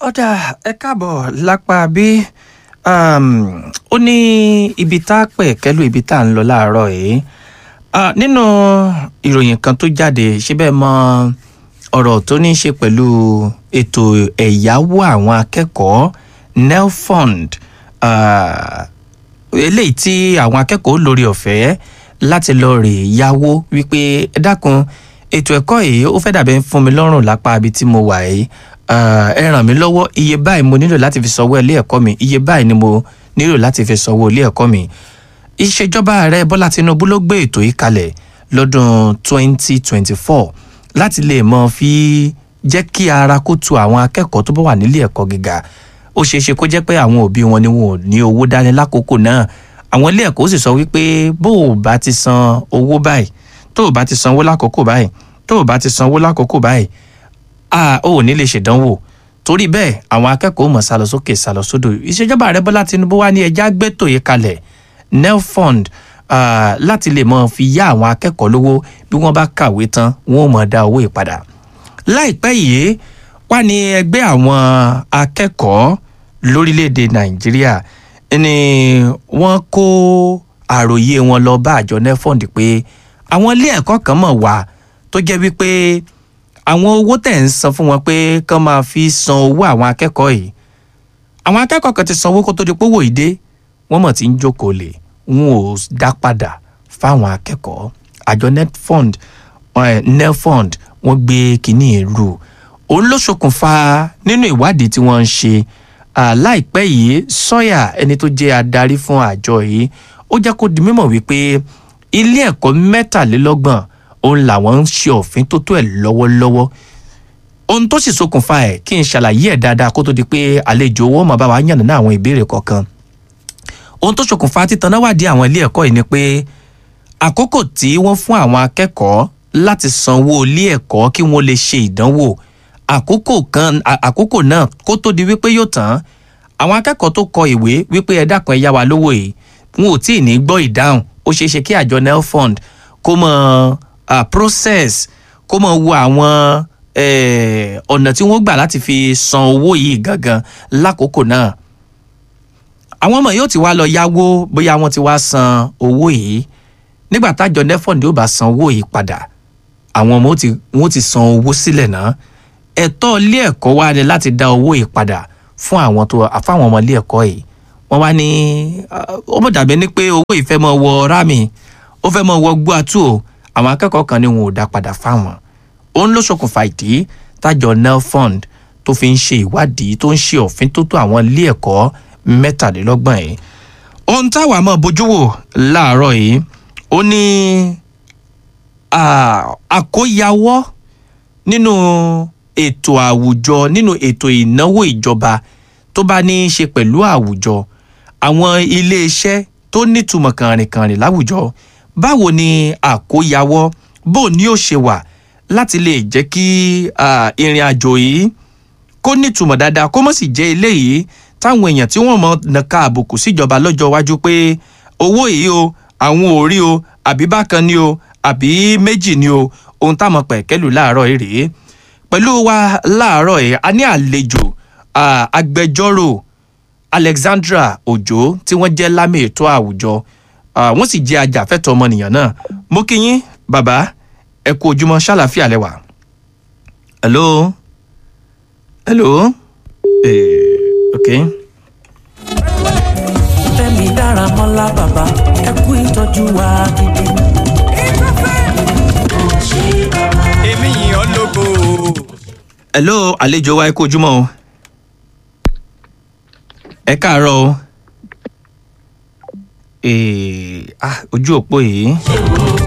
ọ̀dà ẹ káàbọ̀ lápá bí ó ní ibi tá a pẹ̀ kẹ́lù ibi tá a ń lọ láàárọ̀ yìí Ah, nínú ìròyìn kan tó jáde síbẹ̀ mọ ọ̀rọ̀ tó ní í ṣe pẹ̀lú ètò ẹ̀yáwó àwọn akẹ́kọ̀ọ́ nelfund ah, eléyìí tí àwọn akẹ́kọ̀ọ́ lórí ọ̀fẹ́ láti lọ rè yáwó wípé ẹ dákun ètò ẹ̀kọ́ yìí ó fẹ́ dàbẹ́ fún mi lọ́rùn lápá ibi tí mo wà yìí Ah, ẹ ràn mí lọ́wọ́ iye báyìí mo nílò láti fi sanwó ilé ẹ̀kọ́ mi iye báyìí ni mo nílò láti fi sanwó ilé ẹ̀kọ́ mi ìṣèjọba ààrẹ bọ́lá tinubu ló gbé ètò yìí kalẹ̀ lọ́dún 2024 láti lè mọ fi jẹ́ kí ara kó tu àwọn akẹ́kọ̀ọ́ tó bá wà nílé ẹ̀kọ́ gíga ó ṣeé ṣe kó jẹ́ pé àwọn òbí wọn ni wọn ò ní owó dání lákòókò náà àwọn ilé ẹ̀kọ́ sì sọ wípé bó o bá ti san owó báyìí tó o bá ti sanwó lákòókò báyìí tó o bá ti sanwó lákòókò báyìí a ò ní lè ṣèdánwò torí bẹ́ẹ̀ àwọn akẹ́kọ̀ọ́ mọ̀ sálọ sókè sálọ sódò ìṣèjọba ààrẹ bọ́lá tinubu wá ní ẹja gbẹ́tò yìí kalẹ̀ nelfund uh, láti lè mọ fi yá àwọn akẹ́kọ̀ọ́ lówó bí wọ́n bá kàwé tán wọ́n ò mọ̀ dá owó ìpadà láìpẹ́ yìí wá ní ẹgbẹ́ àwọn akẹ́kọ̀ọ́ lórílẹ̀‐èdè nàìjíríà ni wọ́n kó àròyé wọn lọ bá àjọ nelfund pé àwọn ilé ẹ̀kọ́ kan mọ̀ wá tó jẹ́ wípé àwọn owó tẹ̀ ń san fún wọn pé kán máa fi san owó àwọn akẹ́kọ̀ọ́ yìí àwọn akẹ́kọ̀ọ́ kan ti sanwó kó tó di pówó ìdé wọ́n mọ̀ tí ń jókòó lè wọn ò dá padà fáwọn akẹ́kọ̀ọ́ àjọ netfund eh, nelfund wọ́n gbé kínní ìlú òun ló ṣokùnfà nínú ìwádìí tí wọ́n ń ṣe ah, láìpẹ́ yìí sọ́yà ẹni tó jẹ́ adarí fún àjọ yìí ó jẹ́ kó di mímọ̀ wípé ilé ẹ̀kọ́ mẹ́tàlélọ́gbọ̀n òun làwọn ń ṣe òfin tó tó ẹ̀ lọ́wọ́lọ́wọ́ ohun tó sì ṣokùnfà ẹ̀ kí n ṣàlàyé ẹ̀ dáadáa kó tó di pé àlejò owó máa bá wa yànnà àwọn ìbéèrè kọ̀ọ̀kan ohun tó ṣokùnfà títaná wádìí àwọn ilé ẹ̀kọ́ yìí ni pé àkókò tí wọ́n fún àwọn akẹ́kọ̀ọ́ láti sanwó ilé ẹ̀kọ́ kí wọ́n lè ṣe ìdánwò àkókò kan àkókò náà kó tó di wípé yóò tán àwọn akẹ́kọ̀ọ́ tó kọ ìwé wípé ẹ dákun ẹ yá wa lówó yìí wọn ò tí ì ní gbọ́ ìdáhùn ó ṣeé ṣe kí àjọ nelfund kó mọ uh, process kó mọ wo àwọn ọ̀nà tí wọ́n gbà láti fi san owó yìí gangan lákòókò náà àwọn ọmọ yóò ti wá lọ yáwó bóyá wọ́n ti wá san owó yìí nígbà tájọ nefond yóò bá san owó yìí padà àwọn ọmọ wọn ti san owó sílẹ̀ náà ẹ̀tọ́ ilé ẹ̀kọ́ wa ni láti dá owó yìí padà fún àwọn tó fáwọn ọmọ ilé ẹ̀kọ́ yìí wọ́n wá ní ó mọ̀ dàbí ní pé owó yìí fẹ́ mọ wọ rámì ó fẹ́ mọ wọ gbóàtú o àwọn akẹ́kọ̀ọ́ kan ní wọn ò dá padà fáwọn òun ló ṣokùnfà ìdí tájọ nelfund tó fi ń ṣe ìwádìí tó ń ṣe òfin tó tó àwọn ilé ẹ̀kọ́ mẹ́tàlélọ́gbọ̀n yìí ohun táwa mọ̀ bójú wò láàárọ̀ yìí ó ní àkóyawọ́ nínú ètò àwùjọ nínú ètò ìnáwó ìjọba tó bá ní í ṣe pẹ̀lú àwùjọ àwọn iléeṣẹ́ tó nítumọ̀ kànrìnkànrìn láwùjọ báwo ni àkóyawọ́ bó ni ó ṣe wà láti lè jẹ́ kí ìrìn àjò yìí kó nítumọ̀ dáadáa kó mọ̀ sì jẹ́ eléyìí táwọn èèyàn tí wọ́n mọ̀ nàka àbùkù síjọba lọ́jọ́ iwájú pé owó yìí o àwọn ò rí o àbí bákan ni o àbí méjì ni o ohun táwọn pẹ̀kẹ́lù láàárọ̀ yìí rèé pẹ̀lú wa láàárọ̀ yìí a ní àlejò agbẹjọ́rò alexandra ojo tí wọ́n jẹ́ lámì ètò àwùjọ wọ́n sì jẹ́ ajàfẹ́tọ̀ ọmọnìyàn náà mo kí yín bàbá ẹ kú ojúmọ́ ṣàlàfíà lẹ́wà. hello hello eh, okay. fẹ́mi dára mọ́lá bàbá ẹ kú ìtọ́jú wa gidi. èmi yìn ọ́ lógo. hello àlejò wa ẹ kú ojúmọ́ o ẹ káàárọ̀ o eh, ah, ojú òpó yìí.